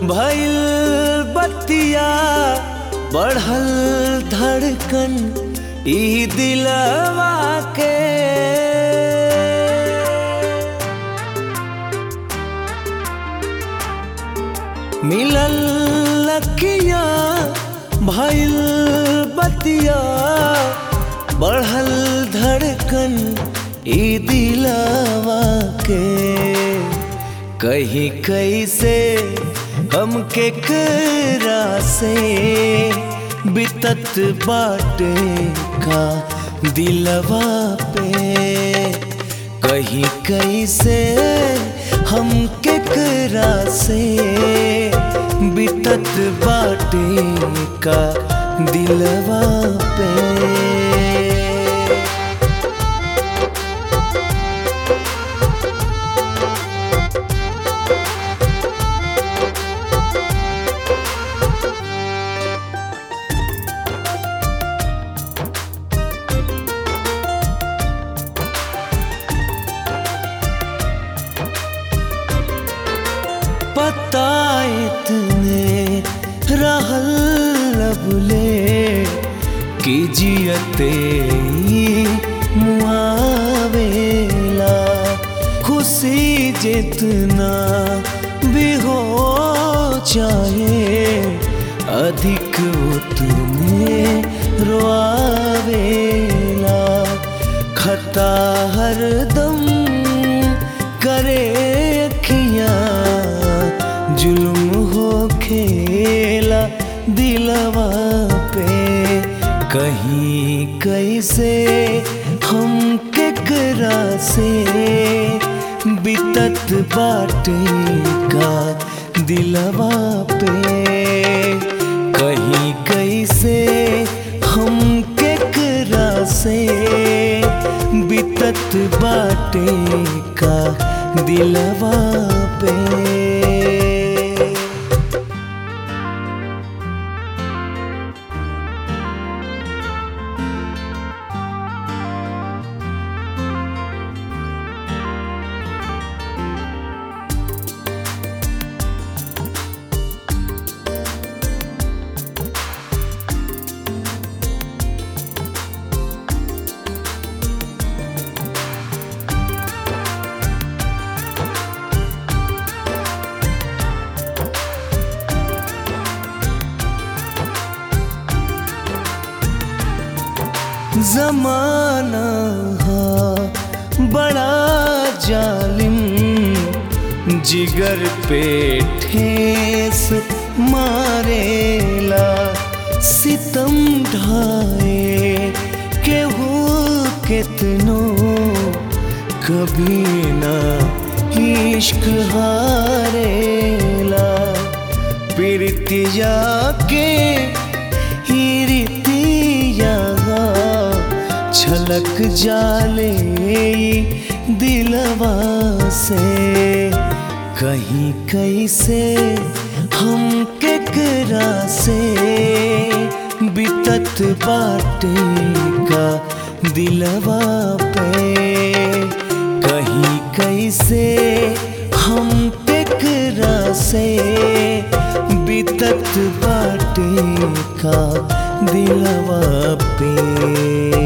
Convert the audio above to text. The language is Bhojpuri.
भइल बतिया बढ़ल धड़कन ई दिलवा के मिलल लकिया भइल बतिया बढ़ल धड़कन ई दिलवा के कहीं कैसे हम के करा से बितत बाटे का दिलवा पे कहीं कैसे हम के करा से बितत बाटे का दिलवा पे पता इतने रहल लबले कि जियते ही मुआवेला खुशी जितना भी हो चाहे अधिक उतने रोआवेला खता हरदम करे अखियाँ जुल्म हो खेला दिलवा पे कहीं कैसे हम केकरा से बितत बाटे का दिलवा पे कहीं कैसे हम केकरा से बितत बाटे का दिलवा पे जमाना हा बड़ा जालिम जिगर पे ठेस मारेला सितम ढाए केहू कितनो कभी ना इश्क हारेला प्रीतिया के हिरतिया छलक जाले दिलवा से कहीं कैसे हम केकरा से बितत बाटे का दिलवा पे कहीं कैसे हम केकरा से बितत बाटे का दिलवा पे